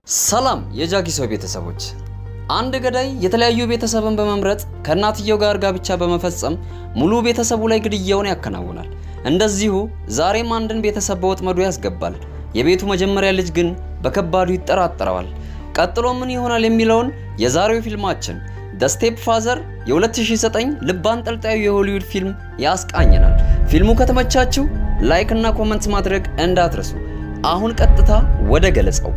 ሰላም የጃኪሶ ቤተሰቦች፣ አንድ ገዳይ የተለያዩ ቤተሰብን በመምረጥ ከእናትየው ጋር ጋብቻ በመፈጸም ሙሉ ቤተሰቡ ላይ ግድያውን ያከናውናል። እንደዚሁ ዛሬም አንድን ቤተሰብ በወጥመዱ ያስገባል። የቤቱ መጀመሪያ ልጅ ግን በከባዱ ይጠራጠረዋል። ቀጥሎ ምን ይሆናል የሚለውን የዛሬው ፊልማችን ደ ስቴፕ ፋዘር የ2009 ልብ አንጠልጣዩ የሆሊውድ ፊልም ያስቃኘናል። ፊልሙ ከተመቻችሁ ላይክ እና ኮመንት ማድረግ እንዳትረሱ። አሁን ቀጥታ ወደ ገለጸው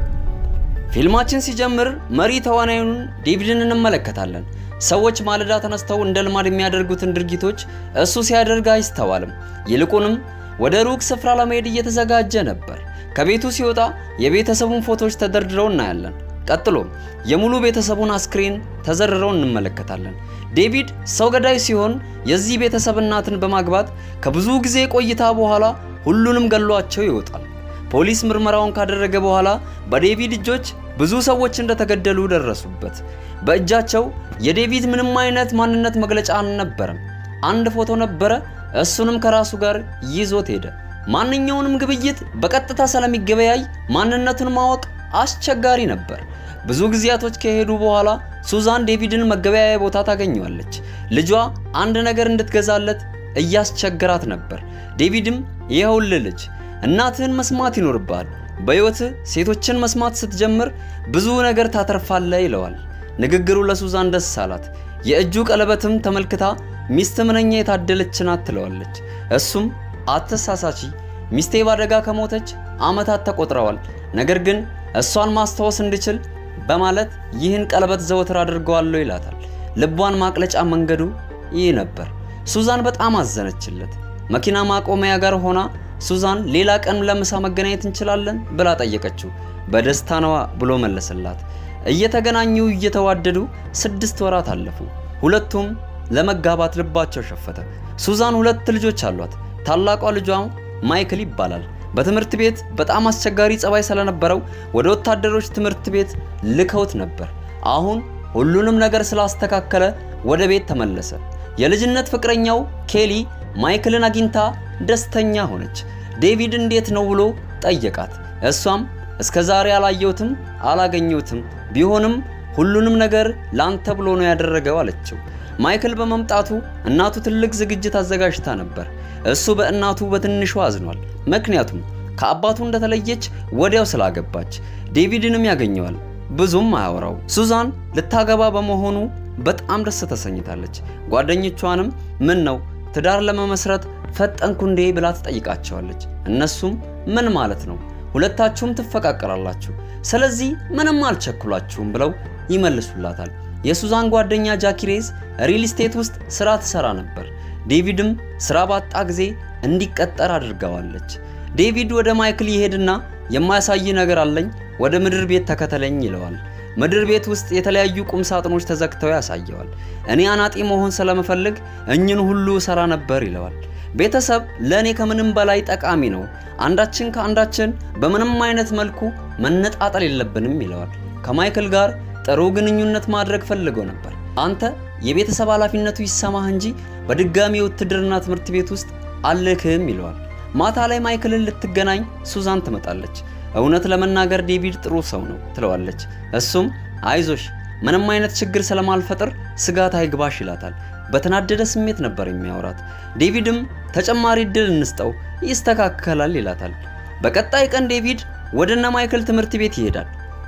ፊልማችን ሲጀምር መሪ ተዋናዩን ዴቪድን እንመለከታለን። ሰዎች ማለዳ ተነስተው እንደ ልማድ የሚያደርጉትን ድርጊቶች እሱ ሲያደርግ አይስተዋልም። ይልቁንም ወደ ሩቅ ስፍራ ለመሄድ እየተዘጋጀ ነበር። ከቤቱ ሲወጣ የቤተሰቡን ፎቶዎች ተደርድረው እናያለን። ቀጥሎ የሙሉ ቤተሰቡን አስክሬን ተዘርረው እንመለከታለን። ዴቪድ ሰው ገዳይ ሲሆን የዚህ ቤተሰብ እናትን በማግባት ከብዙ ጊዜ ቆይታ በኋላ ሁሉንም ገሏቸው ይወጣል። ፖሊስ ምርመራውን ካደረገ በኋላ በዴቪድ እጆች ብዙ ሰዎች እንደተገደሉ ደረሱበት። በእጃቸው የዴቪድ ምንም አይነት ማንነት መግለጫ አልነበረም። አንድ ፎቶ ነበረ፣ እሱንም ከራሱ ጋር ይዞት ሄደ። ማንኛውንም ግብይት በቀጥታ ስለሚገበያይ ማንነቱን ማወቅ አስቸጋሪ ነበር። ብዙ ጊዜያቶች ከሄዱ በኋላ ሱዛን ዴቪድን መገበያያ ቦታ ታገኘዋለች። ልጇ አንድ ነገር እንድትገዛለት እያስቸገራት ነበር። ዴቪድም ይኸውልህ ልጅ እናትህን መስማት ይኖርብሃል። በሕይወትህ ሴቶችን መስማት ስትጀምር ብዙ ነገር ታተርፋለህ ይለዋል። ንግግሩ ለሱዛን ደስ አላት። የእጁ ቀለበትም ተመልክታ ሚስት ምንኛ የታደለች ናት ትለዋለች። እሱም አትሳሳቺ፣ ሚስቴ ባደጋ ከሞተች ዓመታት ተቆጥረዋል። ነገር ግን እሷን ማስታወስ እንድችል በማለት ይህን ቀለበት ዘወትር አድርገዋለሁ ይላታል። ልቧን ማቅለጫ መንገዱ ይህ ነበር። ሱዛን በጣም አዘነችለት። መኪና ማቆሚያ ጋር ሆና ሱዛን ሌላ ቀን ለምሳ መገናኘት እንችላለን ብላ ጠየቀችው። በደስታ ነዋ ብሎ መለሰላት። እየተገናኙ እየተዋደዱ ስድስት ወራት አለፉ። ሁለቱም ለመጋባት ልባቸው ሸፈተ። ሱዛን ሁለት ልጆች አሏት። ታላቋ ልጇ ማይክል ይባላል። በትምህርት ቤት በጣም አስቸጋሪ ጸባይ ስለነበረው ወደ ወታደሮች ትምህርት ቤት ልከውት ነበር። አሁን ሁሉንም ነገር ስላስተካከለ ወደ ቤት ተመለሰ። የልጅነት ፍቅረኛው ኬሊ ማይክልን አግኝታ ደስተኛ ሆነች። ዴቪድ እንዴት ነው ብሎ ጠየቃት። እሷም እስከ ዛሬ አላየሁትም አላገኘሁትም፣ ቢሆንም ሁሉንም ነገር ላንተ ብሎ ነው ያደረገው አለችው። ማይክል በመምጣቱ እናቱ ትልቅ ዝግጅት አዘጋጅታ ነበር። እሱ በእናቱ በትንሹ አዝኗል። ምክንያቱም ከአባቱ እንደተለየች ወዲያው ስላገባች። ዴቪድንም ያገኘዋል፣ ብዙም አያወራው። ሱዛን ልታገባ በመሆኑ በጣም ደስ ተሰኝታለች። ጓደኞቿንም ምን ነው ትዳር ለመመስረት ፈጠንኩ እንዴ ብላ ትጠይቃቸዋለች። እነሱም ምን ማለት ነው ሁለታችሁም ትፈቃቀራላችሁ፣ ስለዚህ ምንም አልቸኩላችሁም ብለው ይመልሱላታል። የሱዛን ጓደኛ ጃኪሬዝ ሪል ስቴት ውስጥ ስራ ትሰራ ነበር። ዴቪድም ስራ ባጣ ጊዜ እንዲቀጠር አድርገዋለች። ዴቪድ ወደ ማይክል ይሄድና የማያሳይ ነገር አለኝ፣ ወደ ምድር ቤት ተከተለኝ ይለዋል። ምድር ቤት ውስጥ የተለያዩ ቁም ሳጥኖች ተዘግተው ያሳየዋል። እኔ አናጢ መሆን ስለመፈልግ እኝን ሁሉ ሰራ ነበር ይለዋል። ቤተሰብ ለእኔ ከምንም በላይ ጠቃሚ ነው። አንዳችን ከአንዳችን በምንም አይነት መልኩ መነጣጠል የለብንም ይለዋል። ከማይክል ጋር ጥሩ ግንኙነት ማድረግ ፈልገው ነበር። አንተ የቤተሰብ ኃላፊነቱ ይሰማህ እንጂ በድጋሚ የውትድርና ትምህርት ቤት ውስጥ አልክህም ይለዋል። ማታ ላይ ማይክልን ልትገናኝ ሱዛን ትመጣለች። እውነት ለመናገር ዴቪድ ጥሩ ሰው ነው ትለዋለች። እሱም አይዞሽ ምንም አይነት ችግር ስለማልፈጥር ስጋት አይግባሽ ይላታል። በተናደደ ስሜት ነበር የሚያወራት። ዴቪድም ተጨማሪ እድል እንስጠው ይስተካከላል ይላታል። በቀጣይ ቀን ዴቪድ ወደነ ማይክል ትምህርት ቤት ይሄዳል።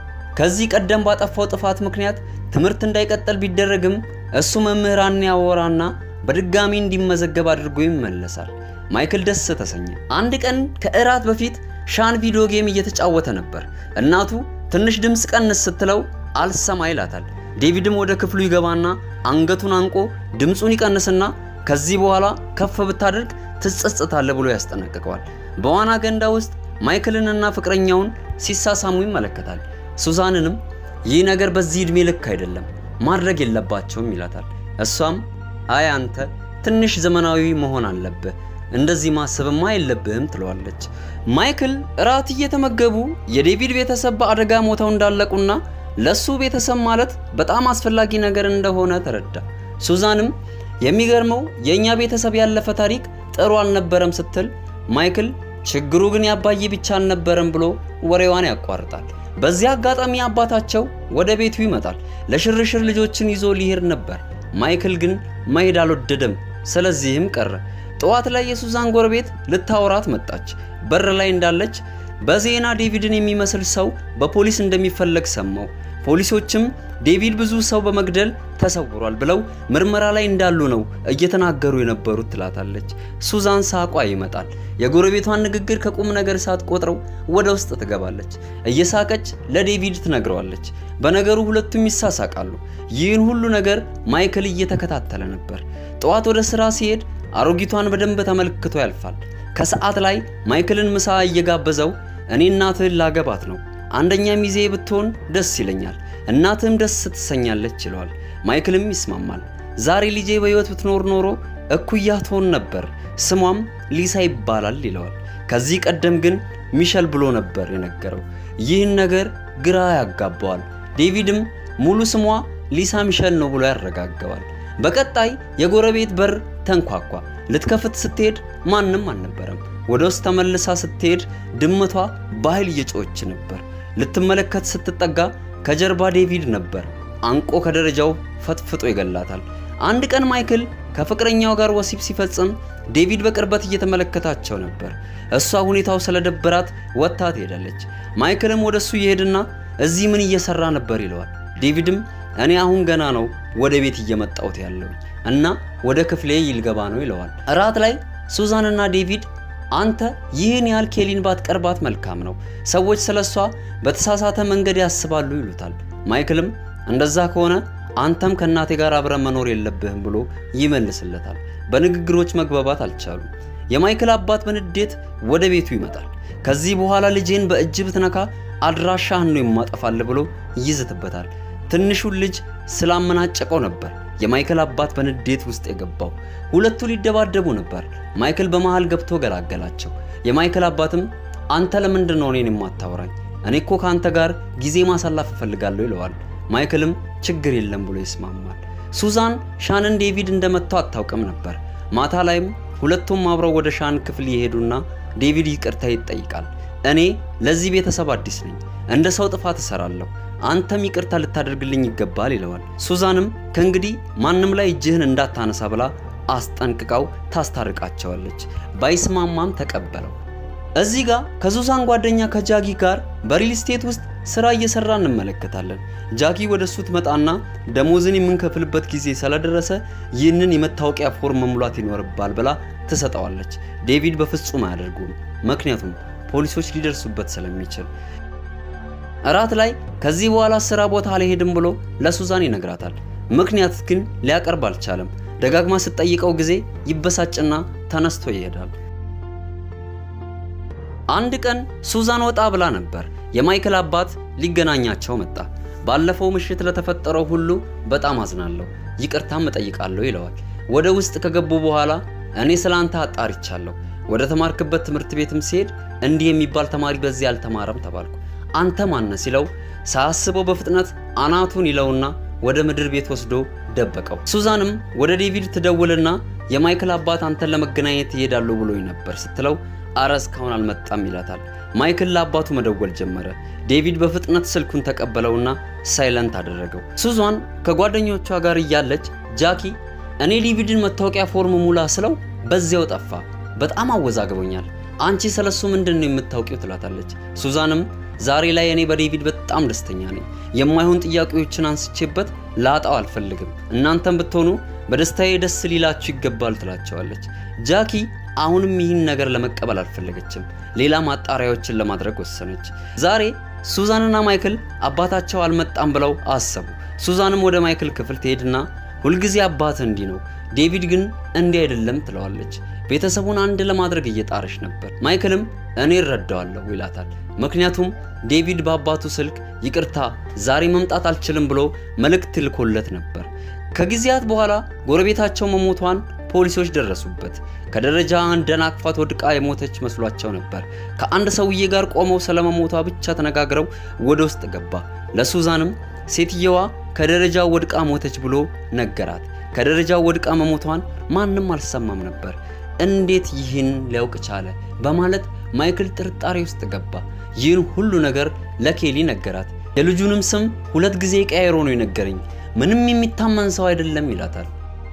ከዚህ ቀደም ባጠፋው ጥፋት ምክንያት ትምህርት እንዳይቀጠል ቢደረግም እሱ መምህራን ያወራና በድጋሚ እንዲመዘገብ አድርጎ ይመለሳል። ማይክል ደስ ተሰኘ። አንድ ቀን ከእራት በፊት ሻን ቪዲዮ ጌም እየተጫወተ ነበር። እናቱ ትንሽ ድምፅ ቀንስ ስትለው አልሰማ ይላታል። ዴቪድም ወደ ክፍሉ ይገባና አንገቱን አንቆ ድምፁን ይቀንስና ከዚህ በኋላ ከፍ ብታደርግ ትጸጸታለህ ብሎ ያስጠነቅቀዋል። በዋና ገንዳ ውስጥ ማይክልንና ፍቅረኛውን ሲሳሳሙ ይመለከታል። ሱዛንንም ይህ ነገር በዚህ ዕድሜ ልክ አይደለም ማድረግ የለባቸውም ይላታል። እሷም አይ አንተ ትንሽ ዘመናዊ መሆን አለብህ እንደዚህ ማሰብማ የለብህም ትለዋለች። ማይክል እራት እየተመገቡ የዴቪድ ቤተሰብ በአደጋ ሞተው እንዳለቁና ለሱ ቤተሰብ ማለት በጣም አስፈላጊ ነገር እንደሆነ ተረዳ። ሱዛንም የሚገርመው የእኛ ቤተሰብ ያለፈ ታሪክ ጥሩ አልነበረም ስትል ማይክል ችግሩ ግን ያባዬ ብቻ አልነበረም ብሎ ወሬዋን ያቋርጣል። በዚህ አጋጣሚ አባታቸው ወደ ቤቱ ይመጣል። ለሽርሽር ልጆችን ይዞ ሊሄድ ነበር። ማይክል ግን መሄድ አልወደደም። ስለዚህም ቀረ። ጠዋት ላይ የሱዛን ጎረቤት ልታወራት መጣች። በር ላይ እንዳለች በዜና ዴቪድን የሚመስል ሰው በፖሊስ እንደሚፈለግ ሰማው። ፖሊሶችም ዴቪድ ብዙ ሰው በመግደል ተሰውሯል ብለው ምርመራ ላይ እንዳሉ ነው እየተናገሩ የነበሩት ትላታለች። ሱዛን ሳቋ ይመጣል። የጎረቤቷን ንግግር ከቁም ነገር ሳትቆጥረው ወደ ውስጥ ትገባለች። እየሳቀች ለዴቪድ ትነግረዋለች። በነገሩ ሁለቱም ይሳሳቃሉ። ይህን ሁሉ ነገር ማይክል እየተከታተለ ነበር። ጠዋት ወደ ስራ ሲሄድ አሮጊቷን በደንብ ተመልክቶ ያልፋል። ከሰዓት ላይ ማይክልን ምሳ እየጋበዘው እኔ እናትህን ላገባት ነው አንደኛ ሚዜ ብትሆን ደስ ይለኛል፣ እናትህም ደስ ትሰኛለች ይለዋል። ማይክልም ይስማማል። ዛሬ ልጄ በሕይወት ብትኖር ኖሮ እኩያ ትሆን ነበር፣ ስሟም ሊሳ ይባላል ይለዋል። ከዚህ ቀደም ግን ሚሸል ብሎ ነበር የነገረው። ይህን ነገር ግራ ያጋባዋል። ዴቪድም ሙሉ ስሟ ሊሳ ሚሸል ነው ብሎ ያረጋገዋል። በቀጣይ የጎረቤት በር ተንኳኳ። ልትከፍት ስትሄድ ማንም አልነበረም። ወደ ውስጥ ተመልሳ ስትሄድ ድመቷ በኃይል እየጮኸች ነበር። ልትመለከት ስትጠጋ ከጀርባ ዴቪድ ነበር። አንቆ ከደረጃው ፈጥፍጦ ይገላታል። አንድ ቀን ማይክል ከፍቅረኛው ጋር ወሲብ ሲፈጽም ዴቪድ በቅርበት እየተመለከታቸው ነበር። እሷ ሁኔታው ስለደበራት ወጥታ ትሄዳለች። ማይክልም ወደ እሱ ይሄድና እዚህ ምን እየሰራ ነበር ይለዋል። ዴቪድም እኔ አሁን ገና ነው ወደ ቤት እየመጣሁት ያለው እና ወደ ክፍሌ ይልገባ ነው ይለዋል። እራት ላይ ሱዛንና ዴቪድ አንተ ይህን ያህል ኬሊን ባትቀርባት መልካም ነው፣ ሰዎች ስለሷ በተሳሳተ መንገድ ያስባሉ ይሉታል። ማይክልም እንደዛ ከሆነ አንተም ከእናቴ ጋር አብረ መኖር የለብህም ብሎ ይመልስለታል። በንግግሮች መግባባት አልቻሉም። የማይክል አባት በንዴት ወደ ቤቱ ይመጣል። ከዚህ በኋላ ልጄን በእጅ ብትነካ አድራሻህን ነው የማጠፋል ብሎ ይዝትበታል። ትንሹን ልጅ ስላመናጨቀው ነበር የማይክል አባት በንዴት ውስጥ የገባው። ሁለቱ ሊደባደቡ ነበር። ማይክል በመሃል ገብቶ ገላገላቸው። የማይክል አባትም አንተ ለምንድን ነው እኔን የማታወራኝ? እኔ እኮ ከአንተ ጋር ጊዜ ማሳላፍ እፈልጋለሁ ይለዋል። ማይክልም ችግር የለም ብሎ ይስማማል። ሱዛን ሻንን ዴቪድ እንደመታው አታውቅም ነበር። ማታ ላይም ሁለቱም አብረው ወደ ሻን ክፍል ይሄዱና ዴቪድ ይቅርታ ይጠይቃል። እኔ ለዚህ ቤተሰብ አዲስ ነኝ፣ እንደ ሰው ጥፋት እሰራለሁ አንተም ይቅርታ ልታደርግልኝ ይገባል ይለዋል። ሱዛንም ከእንግዲህ ማንም ላይ እጅህን እንዳታነሳ ብላ አስጠንቅቃው ታስታርቃቸዋለች። ባይስማማም ተቀበለው። እዚህ ጋር ከሱዛን ጓደኛ ከጃጊ ጋር በሪል ስቴት ውስጥ ስራ እየሰራ እንመለከታለን። ጃጊ ወደ እሱ ትመጣና ደሞዝን የምንከፍልበት ጊዜ ስለደረሰ ይህንን የመታወቂያ ፎርም መሙላት ይኖርባል ብላ ትሰጠዋለች። ዴቪድ በፍጹም አያደርጉም፣ ምክንያቱም ፖሊሶች ሊደርሱበት ስለሚችል እራት ላይ ከዚህ በኋላ ስራ ቦታ አልሄድም ብሎ ለሱዛን ይነግራታል። ምክንያት ግን ሊያቀርብ አልቻለም። ደጋግማ ስትጠይቀው ጊዜ ይበሳጭና ተነስቶ ይሄዳል። አንድ ቀን ሱዛን ወጣ ብላ ነበር። የማይክል አባት ሊገናኛቸው መጣ። ባለፈው ምሽት ለተፈጠረው ሁሉ በጣም አዝናለሁ፣ ይቅርታም እጠይቃለሁ ይለዋል። ወደ ውስጥ ከገቡ በኋላ እኔ ስለ አንተ አጣርቻለሁ። ወደ ተማርክበት ትምህርት ቤትም ሲሄድ እንዲህ የሚባል ተማሪ በዚህ አልተማረም ተባልኩ። አንተ ማነ ሲለው ሳያስበው በፍጥነት አናቱን ይለውና ወደ ምድር ቤት ወስዶ ደበቀው። ሱዛንም ወደ ዴቪድ ትደውልና የማይክል አባት አንተን ለመገናኘት ይሄዳሉ ብሎኝ ነበር ስትለው አረ እስካሁን አልመጣም ይላታል። ማይክል ለአባቱ መደወል ጀመረ። ዴቪድ በፍጥነት ስልኩን ተቀበለውና ሳይለንት አደረገው። ሱዛን ከጓደኞቿ ጋር እያለች ጃኪ እኔ ዴቪድን መታወቂያ ፎርም ሙላ ስለው በዚያው ጠፋ። በጣም አወዛግቦኛል። አንቺ ስለሱ ምንድን ነው የምታውቂው? ትላታለች። ሱዛንም ዛሬ ላይ እኔ በዴቪድ በጣም ደስተኛ ነኝ። የማይሆን ጥያቄዎችን አንስቼበት ላጣው አልፈልግም። እናንተም ብትሆኑ በደስታዬ ደስ ሊላችሁ ይገባል ትላቸዋለች። ጃኪ አሁንም ይህን ነገር ለመቀበል አልፈለገችም። ሌላ ማጣሪያዎችን ለማድረግ ወሰነች። ዛሬ ሱዛንና ማይክል አባታቸው አልመጣም ብለው አሰቡ። ሱዛንም ወደ ማይክል ክፍል ትሄድና ሁልጊዜ አባት እንዲህ ነው፣ ዴቪድ ግን እንዲህ አይደለም ትለዋለች። ቤተሰቡን አንድ ለማድረግ እየጣረች ነበር። ማይክልም እኔ እረዳዋለሁ ይላታል። ምክንያቱም ዴቪድ በአባቱ ስልክ ይቅርታ ዛሬ መምጣት አልችልም ብሎ መልእክት ልኮለት ነበር። ከጊዜያት በኋላ ጎረቤታቸው መሞቷን ፖሊሶች ደረሱበት። ከደረጃ እንደናቅፋት ወድቃ የሞተች መስሏቸው ነበር። ከአንድ ሰውዬ ጋር ቆመው ስለመሞቷ ብቻ ተነጋግረው ወደ ውስጥ ገባ። ለሱዛንም ሴትየዋ ከደረጃው ወድቃ ሞተች ብሎ ነገራት። ከደረጃው ወድቃ መሞቷን ማንም አልሰማም ነበር። እንዴት ይህን ሊያውቅ ቻለ? በማለት ማይክል ጥርጣሬ ውስጥ ገባ። ይህን ሁሉ ነገር ለኬሊ ነገራት። የልጁንም ስም ሁለት ጊዜ ቀያይሮ ነው የነገረኝ፣ ምንም የሚታመን ሰው አይደለም ይላታል።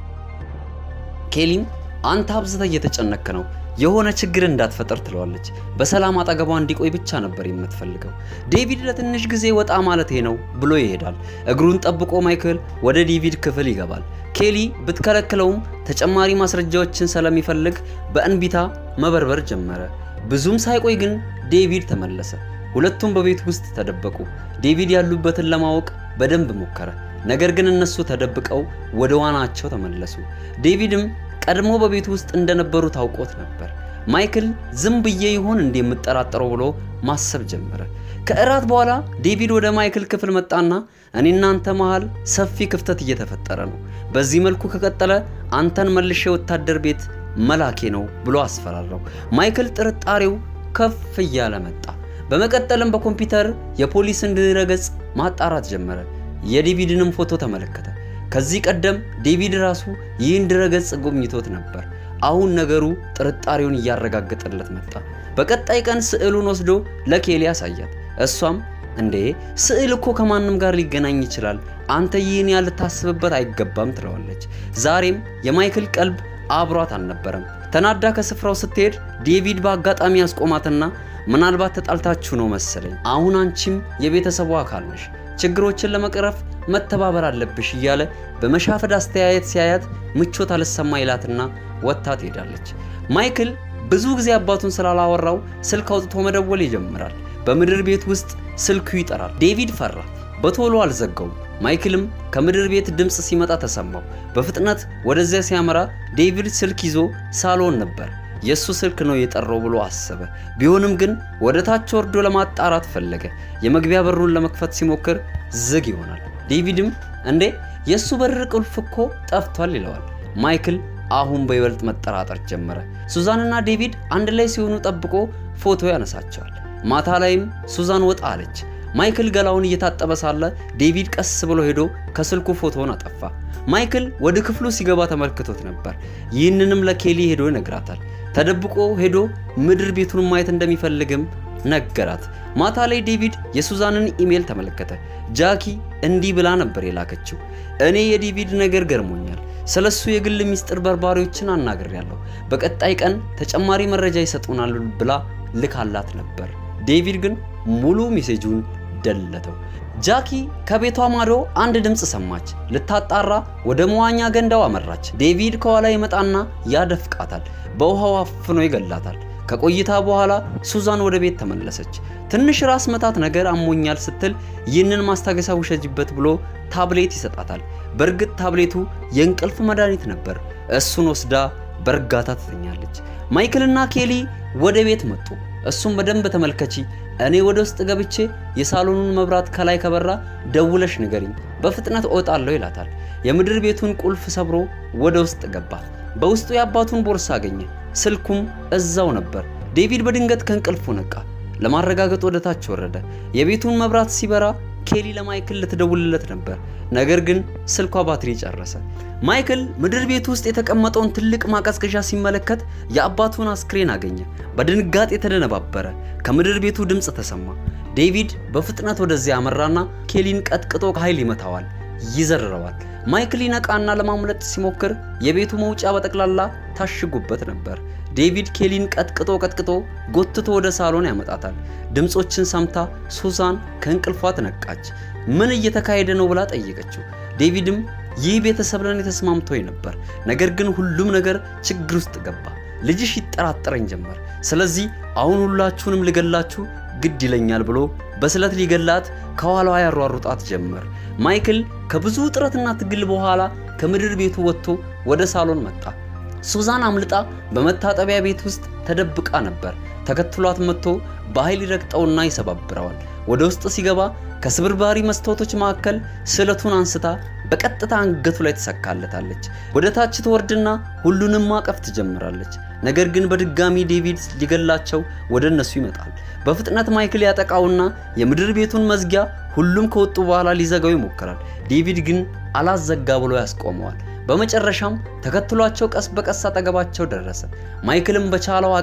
ኬሊም አንተ አብዝተ እየተጨነክ ነው የሆነ ችግር እንዳትፈጠር ትለዋለች። በሰላም አጠገቧ እንዲቆይ ብቻ ነበር የምትፈልገው። ዴቪድ ለትንሽ ጊዜ ወጣ ማለቴ ነው ብሎ ይሄዳል። እግሩን ጠብቆ ማይክል ወደ ዴቪድ ክፍል ይገባል። ኬሊ ብትከለክለውም ተጨማሪ ማስረጃዎችን ስለሚፈልግ በእንቢታ መበርበር ጀመረ። ብዙም ሳይቆይ ግን ዴቪድ ተመለሰ። ሁለቱም በቤት ውስጥ ተደበቁ። ዴቪድ ያሉበትን ለማወቅ በደንብ ሞከረ። ነገር ግን እነሱ ተደብቀው ወደ ዋናቸው ተመለሱ። ዴቪድም ቀድሞ በቤቱ ውስጥ እንደነበሩ ታውቆት ነበር። ማይክል ዝም ብዬ ይሆን እንዴ የምጠራጠረው ብሎ ማሰብ ጀመረ። ከእራት በኋላ ዴቪድ ወደ ማይክል ክፍል መጣና እኔ እናንተ መሃል ሰፊ ክፍተት እየተፈጠረ ነው፣ በዚህ መልኩ ከቀጠለ አንተን መልሼ ወታደር ቤት መላኬ ነው ብሎ አስፈራራው። ማይክል ጥርጣሬው ከፍ እያለ መጣ። በመቀጠልም በኮምፒውተር የፖሊስን ድረገጽ ማጣራት ጀመረ። የዴቪድንም ፎቶ ተመለከተ። ከዚህ ቀደም ዴቪድ ራሱ ይህን ድረገጽ ጎብኝቶት ነበር። አሁን ነገሩ ጥርጣሬውን እያረጋገጠለት መጣ። በቀጣይ ቀን ስዕሉን ወስዶ ለኬሊ ያሳያት። እሷም እንዴ ስዕል እኮ ከማንም ጋር ሊገናኝ ይችላል፣ አንተ ይህን ያህል ልታስብበት አይገባም ትለዋለች። ዛሬም የማይክል ቀልብ አብሯት አልነበረም። ተናዳ ከስፍራው ስትሄድ ዴቪድ በአጋጣሚ ያስቆማትና ምናልባት ተጣልታችሁ ነው መሰለኝ፣ አሁን አንቺም የቤተሰቡ አካል ነሽ፣ ችግሮችን ለመቅረፍ መተባበር አለብሽ እያለ በመሻፈድ አስተያየት ሲያያት ምቾት አልሰማ ይላትና ወጥታ ትሄዳለች። ማይክል ብዙ ጊዜ አባቱን ስላላወራው ስልክ አውጥቶ መደወል ይጀምራል። በምድር ቤት ውስጥ ስልኩ ይጠራል። ዴቪድ ፈራ፣ በቶሎ አልዘጋውም። ማይክልም ከምድር ቤት ድምፅ ሲመጣ ተሰማው። በፍጥነት ወደዚያ ሲያመራ ዴቪድ ስልክ ይዞ ሳሎን ነበር። የእሱ ስልክ ነው የጠራው ብሎ አሰበ። ቢሆንም ግን ወደ ታች ወርዶ ለማጣራት ፈለገ። የመግቢያ በሩን ለመክፈት ሲሞክር ዝግ ይሆናል። ዴቪድም እንዴ የእሱ በር ቁልፍ እኮ ጠፍቷል ይለዋል። ማይክል አሁን በይበልጥ መጠራጠር ጀመረ። ሱዛንና ዴቪድ አንድ ላይ ሲሆኑ ጠብቆ ፎቶ ያነሳቸዋል። ማታ ላይም ሱዛን ወጣ አለች። ማይክል ገላውን እየታጠበ ሳለ ዴቪድ ቀስ ብሎ ሄዶ ከስልኩ ፎቶውን አጠፋ። ማይክል ወደ ክፍሉ ሲገባ ተመልክቶት ነበር። ይህንንም ለኬሊ ሄዶ ይነግራታል። ተደብቆ ሄዶ ምድር ቤቱን ማየት እንደሚፈልግም ነገራት። ማታ ላይ ዴቪድ የሱዛንን ኢሜል ተመለከተ። ጃኪ እንዲህ ብላ ነበር የላከችው፣ እኔ የዴቪድ ነገር ገርሞኛል። ስለሱ የግል ሚስጥር በርባሪዎችን አናግሬያለሁ። በቀጣይ ቀን ተጨማሪ መረጃ ይሰጡናል ብላ ልካላት ነበር። ዴቪድ ግን ሙሉ ሜሴጁን ደለተው። ጃኪ ከቤቷ ማዶ አንድ ድምፅ ሰማች። ልታጣራ ወደ መዋኛ ገንዳው አመራች። ዴቪድ ከኋላ ይመጣና ያደፍቃታል። በውሃው አፍኖ ይገላታል። ከቆይታ በኋላ ሱዛን ወደ ቤት ተመለሰች። ትንሽ ራስ መታት ነገር አሞኛል ስትል ይህንን ማስታገሻ ውሰጅበት ብሎ ታብሌት ይሰጣታል። በእርግጥ ታብሌቱ የእንቅልፍ መድኃኒት ነበር። እሱን ወስዳ በእርጋታ ትተኛለች። ማይክልና ኬሊ ወደ ቤት መጡ። እሱም በደንብ ተመልከቺ፣ እኔ ወደ ውስጥ ገብቼ የሳሎኑን መብራት ከላይ ከበራ ደውለሽ ንገሪኝ፣ በፍጥነት እወጣለሁ ይላታል። የምድር ቤቱን ቁልፍ ሰብሮ ወደ ውስጥ ገባ። በውስጡ የአባቱን ቦርሳ አገኘ። ስልኩም እዛው ነበር። ዴቪድ በድንገት ከእንቅልፉ ነቃ። ለማረጋገጥ ወደ ታች ወረደ። የቤቱን መብራት ሲበራ ኬሊ ለማይክል ልትደውልለት ነበር። ነገር ግን ስልኳ ባትሪ ጨረሰ። ማይክል ምድር ቤት ውስጥ የተቀመጠውን ትልቅ ማቀዝቀዣ ሲመለከት የአባቱን አስክሬን አገኘ። በድንጋጤ ተደነባበረ። ከምድር ቤቱ ድምፅ ተሰማ። ዴቪድ በፍጥነት ወደዚያ አመራና ኬሊን ቀጥቅጦ ኃይል ይመታዋል፣ ይዘርረዋል። ማይክል ይነቃና ለማምለጥ ሲሞክር የቤቱ መውጫ በጠቅላላ ታሽጉበት ነበር። ዴቪድ ኬሊን ቀጥቅጦ ቀጥቅጦ ጎትቶ ወደ ሳሎን ያመጣታል። ድምፆችን ሰምታ ሱዛን ከእንቅልፏ ትነቃች። ምን እየተካሄደ ነው ብላ ጠየቀችው። ዴቪድም ይህ ቤተሰብ ለኔ ተስማምቶኝ ነበር፣ ነገር ግን ሁሉም ነገር ችግር ውስጥ ገባ። ልጅሽ ይጠራጠረኝ ጀመር። ስለዚህ አሁን ሁላችሁንም ልገላችሁ ግድ ይለኛል ብሎ በስለት ሊገላት ከኋላዋ ያሯሩጣት ጀመር። ማይክል ከብዙ ጥረትና ትግል በኋላ ከምድር ቤቱ ወጥቶ ወደ ሳሎን መጣ። ሱዛን አምልጣ በመታጠቢያ ቤት ውስጥ ተደብቃ ነበር። ተከትሏት መጥቶ በኃይል ይረግጠውና ይሰባብረዋል። ወደ ውስጥ ሲገባ ከስብርባሪ መስታወቶች መካከል ስለቱን አንስታ በቀጥታ አንገቱ ላይ ትሰካለታለች። ወደ ታች ትወርድና ሁሉንም ማቀፍ ትጀምራለች። ነገር ግን በድጋሚ ዴቪድ ሊገላቸው ወደ እነሱ ይመጣል። በፍጥነት ማይክል ያጠቃውና የምድር ቤቱን መዝጊያ ሁሉም ከወጡ በኋላ ሊዘጋው ይሞክራል። ዴቪድ ግን አላዘጋ ብሎ ያስቆመዋል። በመጨረሻም ተከትሏቸው ቀስ በቀስ አጠገባቸው ደረሰ። ማይክልም በቻለው አቅም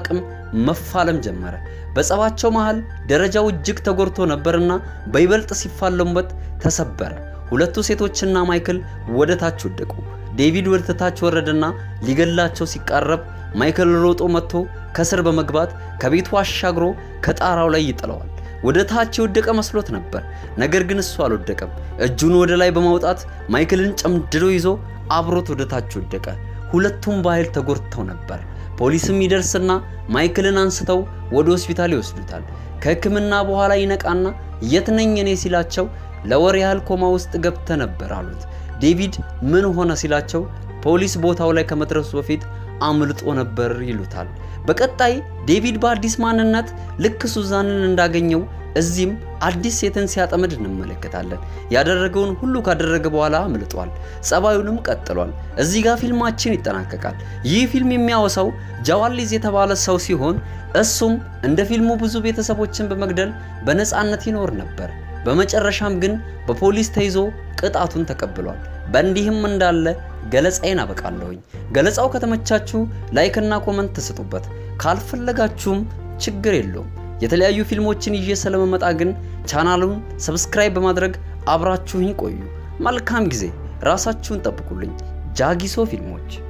መፋለም ጀመረ። በጸባቸው መሃል ደረጃው እጅግ ተጎድቶ ነበርና በይበልጥ ሲፋለሙበት ተሰበረ። ሁለቱ ሴቶችና ማይክል ወደ ታች ወደቁ። ዴቪድ ወደ ታች ወረደና ሊገላቸው ሲቃረብ ማይክል ሮጦ መጥቶ ከስር በመግባት ከቤቱ አሻግሮ ከጣራው ላይ ይጥለዋል። ወደ ታች የወደቀ መስሎት ነበር። ነገር ግን እሱ አልወደቀም። እጁን ወደ ላይ በማውጣት ማይክልን ጨምድዶ ይዞ አብሮት ወደ ታች ወደቀ። ሁለቱም በኃይል ተጎድተው ነበር። ፖሊስም ይደርስና ማይክልን አንስተው ወደ ሆስፒታል ይወስዱታል። ከሕክምና በኋላ ይነቃና የት ነኝ እኔ ሲላቸው ለወር ያህል ኮማ ውስጥ ገብተ ነበር አሉት። ዴቪድ ምን ሆነ ሲላቸው ፖሊስ ቦታው ላይ ከመድረሱ በፊት አምልጦ ነበር ይሉታል። በቀጣይ ዴቪድ በአዲስ ማንነት ልክ ሱዛንን እንዳገኘው እዚህም አዲስ ሴትን ሲያጠምድ እንመለከታለን። ያደረገውን ሁሉ ካደረገ በኋላ አምልጧል። ጸባዩንም ቀጥሏል። እዚህ ጋር ፊልማችን ይጠናቀቃል። ይህ ፊልም የሚያወሳው ጃዋሊዝ የተባለ ሰው ሲሆን እሱም እንደ ፊልሙ ብዙ ቤተሰቦችን በመግደል በነፃነት ይኖር ነበር። በመጨረሻም ግን በፖሊስ ተይዞ ቅጣቱን ተቀብሏል። በእንዲህም እንዳለ ገለጻዬን አበቃለሁኝ። ገለጻው ከተመቻችሁ ላይክና ኮመንት ተስጡበት። ካልፈለጋችሁም ችግር የለውም። የተለያዩ ፊልሞችን ይዤ ስለመመጣ ግን ቻናሉን ሰብስክራይብ በማድረግ አብራችሁኝ ቆዩ። መልካም ጊዜ። ራሳችሁን ጠብቁልኝ። ጃጊሶ ፊልሞች